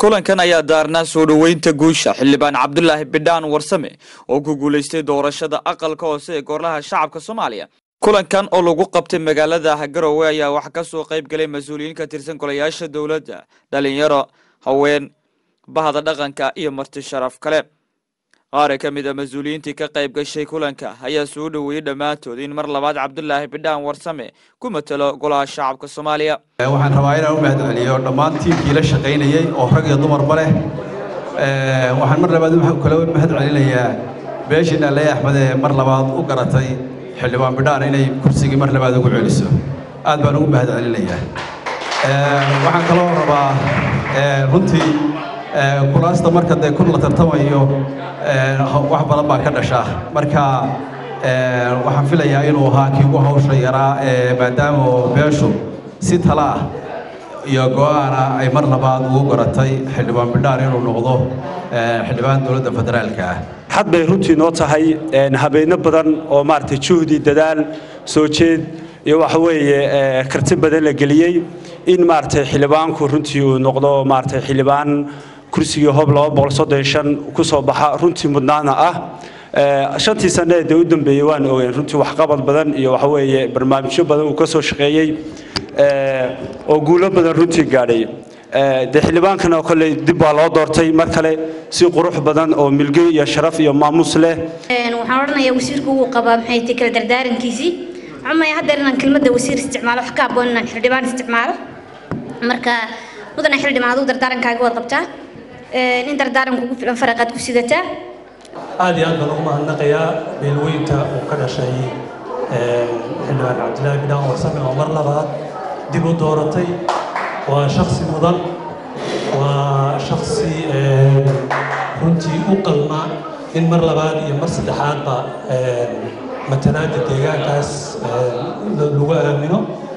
kulankan ayaa daarnaa soo dhoweynta guusha xildhibaan cabdulaahi bidhaan warsame oo ku guulaystay doorashada aqalka hoose ee goorlaha shacabka soomaaliya kulankan oo lagu qabtay magaalada garowe ayaa wax ka soo qayb galay mas-uuliyiin ka tirsan golayaasha dowladda dhalinyaro haween bahda dhaqanka iyo marti sharaf kale qaar ka mid a mas-uuliyiintii ka qayb gashay kulanka ayaa soo dhoweeyey dhammaantood in mar labaad cabdulaahi bidhaan warsame ku matalo golaha shacabka soomaaliya waxaan rabaa inaan u mahad celiyo dhammaan tiimkii la shaqaynayey oo rag iyo dumarba leh waxaan mar labaad kale u mahad celinayaa beeshiina ley axmed ee mar labaad u garatay xildhibaan bidhaan inay kursigii mar labaad ugu celiso aad baan ugu mahad celinayaa waxaan kaloo rabaa runtii kulaasta marka dee kun la tartamayo wax badan baa ka dhasha marka waxaan filayaa inuu ahaa kii ugu hawsha yaraa maadaama beeshu si tala ah iyo go-aana ay mar labaad ugu garatay xildhibaan bidhaan inuu noqdo xildhibaan dowladda federaalka ah xad bay runtii noo tahay habeenno badan oo maaragtay juhdi dadaal soo jeed iyo waxa weeye karti badan la geliyey in maaragtay xildhibaanku runtii uu noqdo maaragtay xildhibaan kursigii hob ku soo baxa runtii mudnaana ah shantii sanne dee u dambeeyey waan ogeyn runtii waxqabad badan iyo waxa weeye barnaamijyo badan uu ka soo shaqeeyey oo guulo badan runtii gaadhay dee xildhibaankana kolley dib baa loo doortay mar kale si qurux badan oo milge iyo sharaf iyo maamuus leh waxaan odhanayaa wasiirku uu qabaa maxay tahay kala dardaarankiisii cumaya haddeer inaan kelmadda wasiir isticmaalo wax ka habboon inaan xildhibaan isticmaalo marka mudana xildhibaan aduu dardaarankaaga waad qabtaa in dardaaranku ugu filan faraqaad ku sidataa aad iyo aad baan ugu mahadnaqayaa beelweynta uu ka dhashay xildhibaan cabdilaahi bidhaan warsame oo mar labaad dib u dooratay waa shaksi mudan waa shaksi runtii u qalma in mar labaad iyo mar saddexaadba matalaada deegaankaas lagu aamino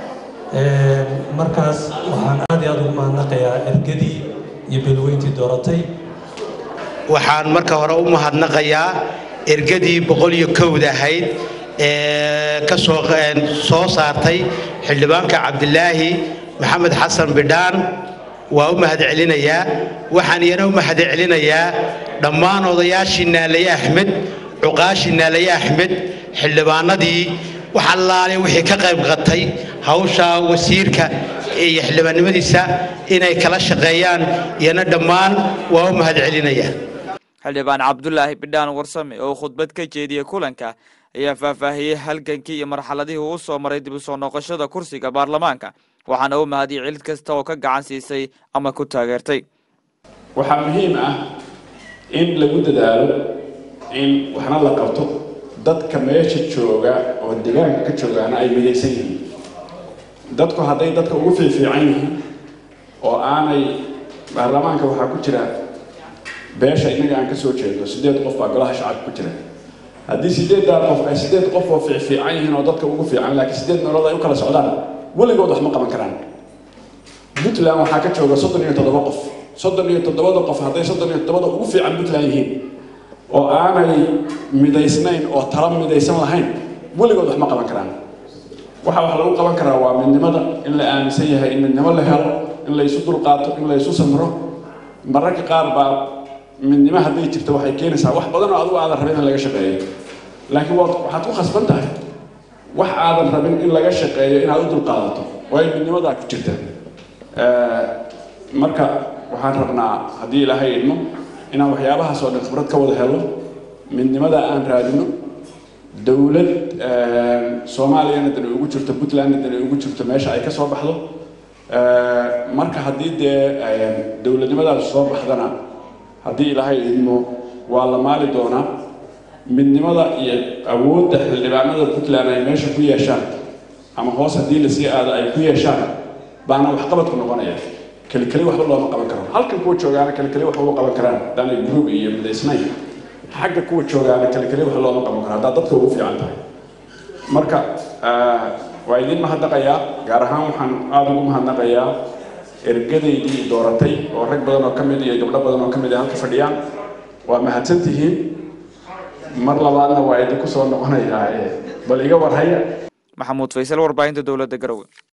markaas waxaan aad iyo aad ugu mahadnaqayaa ergadii iyo beelweyntii dooratay waxaan marka hore u mahadnaqayaa ergadii boqol iyo kowda ahayd ee ka soo soo saartay xildhibaanka cabdilaahi maxamed xasan bidhaan waa u mahad celinayaa waxaan iyana u mahad celinayaa dhammaan odayaashii naalaye axmed cuqaashii naalaye axmed xildhibaanadii wax allaale wixii ka qayb qatay hawsha wasiirka iyo xildhibaannimadiisa inay kala shaqeeyaan iyana dhammaan waa u mahad celinayaa xildhibaan cabdulaahi bidhaan warsame oo khudbad ka jeediyey kulanka ayaa faahfaahiyey halgankii iyo marxaladihii uu soo maray dib u soo noqoshada kursiga baarlamaanka waxaana u mahadiyey cilid kasta oo ka gacan siisay ama ku taageertay waxaa muhiim ah in lagu dadaalo in waxna la qabto dadka meesha jooga oo deegaanka ka joogaana ay midaysan yihiin dadku hadday dadka ugu fiifiican yihiin oo aanay baarlamaanka waxaa ku jira beesha innaga aan ka soo jeedno siddeed qof baa golaha shacabka ku jira haddii siddeeddaa qof ay siddeed qof oo fiicfiican yihiin oo dadka ugu fiican laakiin siddeed meelood ay u kala socdaan weligood wax ma qaban karaan puntland waxaa ka jooga soddon iyo toddoba qof soddon iyo toddobada qof hadday soddon iyo toddobada ugu fiican puntland yihiin oo aanay midaysnayn oo tala midaysan lahayn weligood wax ma qaban karaan waxa wax lagu qaban karaa waa midnimada in la aaminsan yahay in midnimo la helo in la isu dulqaato in la isu samro mararka qaar baa midnimo hadday jirto waxay keenaysaa wax badan oo adigu aadan rabin in laga shaqeeyo laakiin waxaad ku khasban tahay wax aadan rabin in laga shaqeeyo inaad u dulqaadato waayo midnimadaa ku jirta marka waxaan rabnaa haddii ilaahay idmo inaan waxyaabahaas oo dhan khibrad ka wada helo midnimada aan raadino dowlad soomaaliyana dani ugu jirto puntlandna dani ugu jirto meesha ay ka soo baxdo marka haddii dee dowladnimadaas soo baxdana haddii ilaahay idmo waa la maali doonaa midnimada iyo awoodda xildhibaanada puntland ay meesha ku yeeshaan ama hoos haddii lasii aado ay ku yeeshaan baana waxqabadku noqonaya kelikeli waxba looma qaban karo halkan kuwa joogaana kelikeli waxba u qaban karaan haddaanay group iyo midaysnayn xagga kuwa joogaana kelikeli wax looma qaban karo haddaad dadka ugu fiican tahay marka waa idin mahadnaqayaa gaar ahaan waxaan aada ugu mahadnaqayaa ergadaydii dooratay oo rag badan oo ka mid iyo gabdho badan oo ka mid ay halka fadhiyaan waa mahadsan tihiin mar labaadna waa idinku soo noqonayaa bal iga warhaya maxamuud faysal warbaahinta dowladda garowe